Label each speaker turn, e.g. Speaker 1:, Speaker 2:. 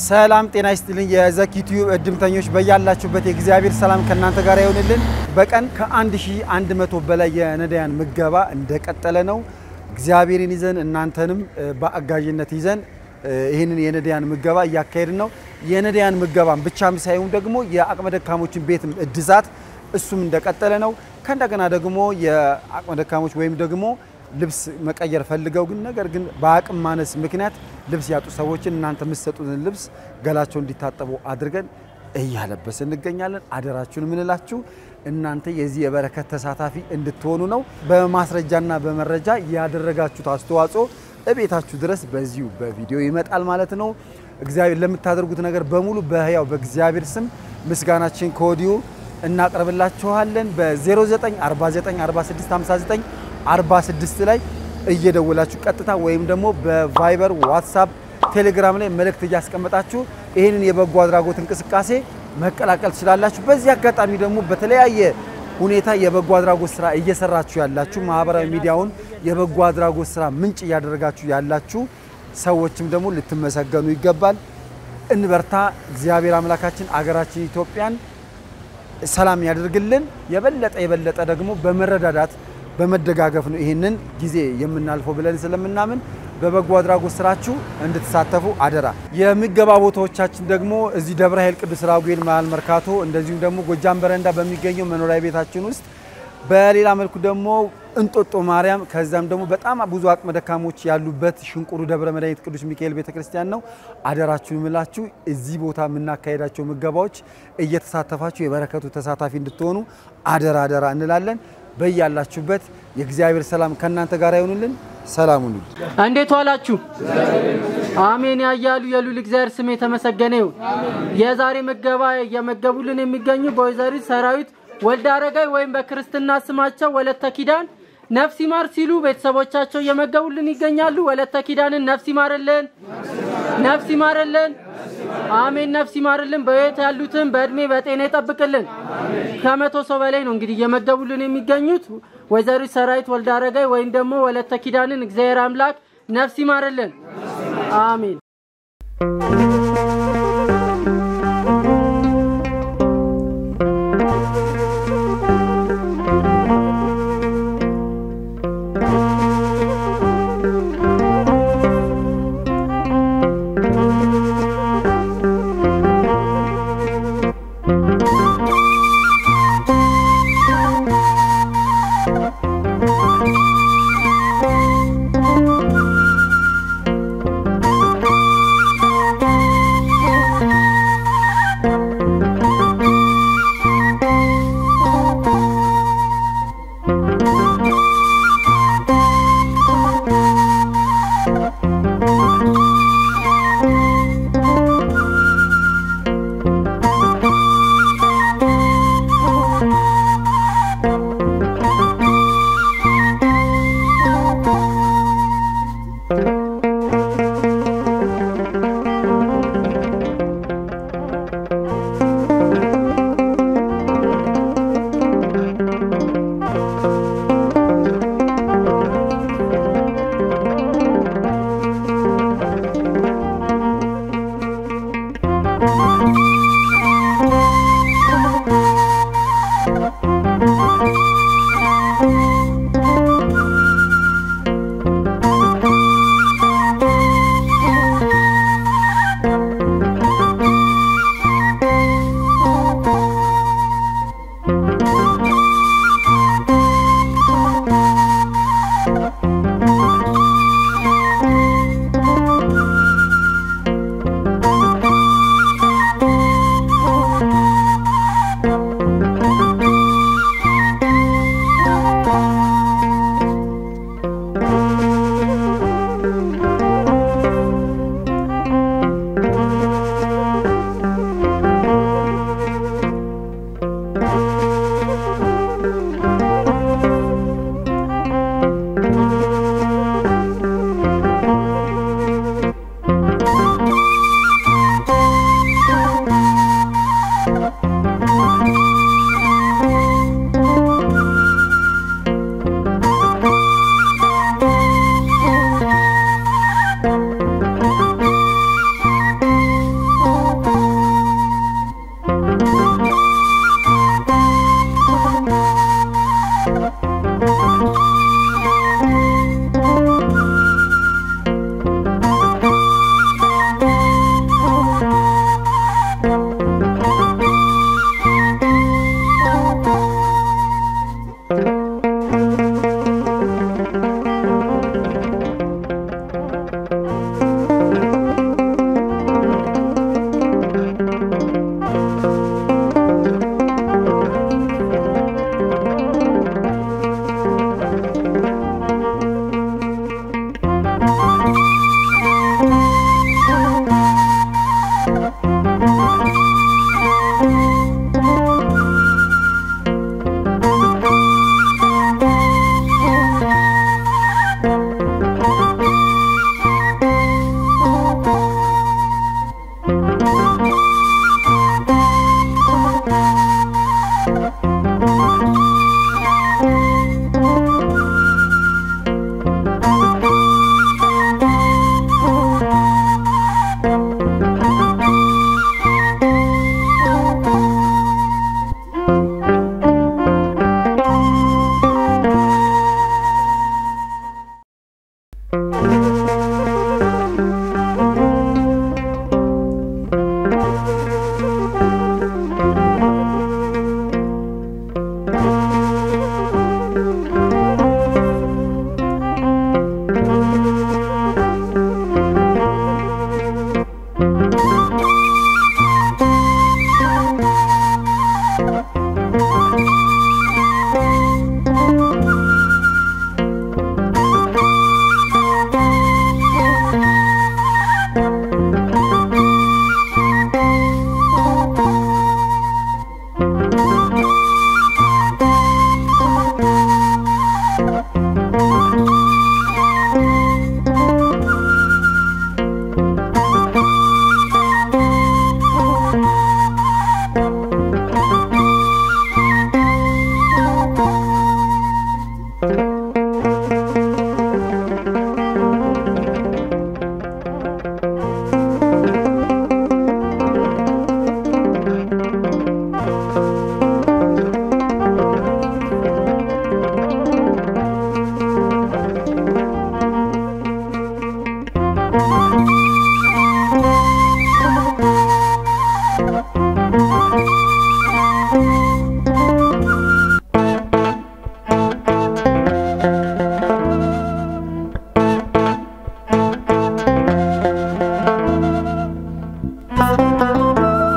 Speaker 1: ሰላም ጤና ይስጥልኝ። የዘኪ ቲዩብ እድምተኞች በያላችሁበት የእግዚአብሔር ሰላም ከእናንተ ጋር ይሆንልን። በቀን ከ1100 በላይ የነዳያን ምገባ እንደቀጠለ ነው። እግዚአብሔርን ይዘን እናንተንም በአጋዥነት ይዘን ይህንን የነዳያን ምገባ እያካሄድን ነው። የነዳያን ምገባን ብቻም ሳይሆን ደግሞ የአቅመ ደካሞችን ቤት እድሳት እሱም እንደቀጠለ ነው። ከእንደገና ደግሞ የአቅመ ደካሞች ወይም ደግሞ ልብስ መቀየር ፈልገው ግን ነገር ግን በአቅም ማነስ ምክንያት ልብስ ያጡ ሰዎችን እናንተ የምትሰጡትን ልብስ ገላቸው እንዲታጠቡ አድርገን እያለበስ እንገኛለን። አደራችሁን የምንላችሁ እናንተ የዚህ የበረከት ተሳታፊ እንድትሆኑ ነው። በማስረጃና በመረጃ ያደረጋችሁት አስተዋጽኦ እቤታችሁ ድረስ በዚሁ በቪዲዮ ይመጣል ማለት ነው። እግዚአብሔር ለምታደርጉት ነገር በሙሉ በሕያው በእግዚአብሔር ስም ምስጋናችን ከወዲሁ እናቀርብላችኋለን። በ09494659 46 ላይ እየደወላችሁ ቀጥታ ወይም ደግሞ በቫይበር ዋትሳፕ፣ ቴሌግራም ላይ መልእክት እያስቀመጣችሁ ይህንን የበጎ አድራጎት እንቅስቃሴ መቀላቀል ትችላላችሁ። በዚህ አጋጣሚ ደግሞ በተለያየ ሁኔታ የበጎ አድራጎት ስራ እየሰራችሁ ያላችሁ ማህበራዊ ሚዲያውን የበጎ አድራጎት ስራ ምንጭ እያደረጋችሁ ያላችሁ ሰዎችም ደግሞ ልትመሰገኑ ይገባል። እንበርታ። እግዚአብሔር አምላካችን አገራችን ኢትዮጵያን ሰላም ያደርግልን። የበለጠ የበለጠ ደግሞ በመረዳዳት በመደጋገፍ ነው ይህንን ጊዜ የምናልፈው ብለን ስለምናምን በበጎ አድራጎት ስራችሁ እንድትሳተፉ አደራ። የምገባ ቦታዎቻችን ደግሞ እዚህ ደብረ ኃይል ቅዱስ ራጉኤል መሀል መርካቶ፣ እንደዚሁም ደግሞ ጎጃም በረንዳ በሚገኘው መኖሪያ ቤታችን ውስጥ፣ በሌላ መልኩ ደግሞ እንጦጦ ማርያም፣ ከዛም ደግሞ በጣም ብዙ አቅመ ደካሞች ያሉበት ሽንቁሩ ደብረ መድኃኒት ቅዱስ ሚካኤል ቤተክርስቲያን ነው። አደራችሁን ምላችሁ እዚህ ቦታ የምናካሄዳቸው ምገባዎች እየተሳተፋችሁ የበረከቱ ተሳታፊ እንድትሆኑ አደራ አደራ እንላለን። በያላችሁበት የእግዚአብሔር ሰላም ከእናንተ ጋር ይሆኑልን። ሰላም ሁኑ።
Speaker 2: እንዴት ዋላችሁ? አሜን ያያሉ የሉል እግዚአብሔር ስም የተመሰገነ ይሁን። የዛሬ ምገባ እየመገቡልን የሚገኙ በወይዘሪት ሰራዊት ወልደ አረጋይ ወይም በክርስትና ስማቸው ወለተ ኪዳን ነፍስ ይማር ሲሉ ቤተሰቦቻቸው እየመገቡልን ይገኛሉ። ወለተ ኪዳንን ነፍስ ይማርልን፣ ነፍስ ይማርልን። አሜን ነፍስ ይማርልን። በሕይወት ያሉትን በእድሜ በጤና ይጠብቅልን። ከመቶ ሰው በላይ ነው እንግዲህ እየመገቡልን የሚገኙት ወይዘሪት ሰራዊት ወልደ አረጋይ ወይም ደግሞ ወለተ ኪዳንን እግዚአብሔር አምላክ ነፍስ ይማርልን። አሜን።
Speaker 3: Thank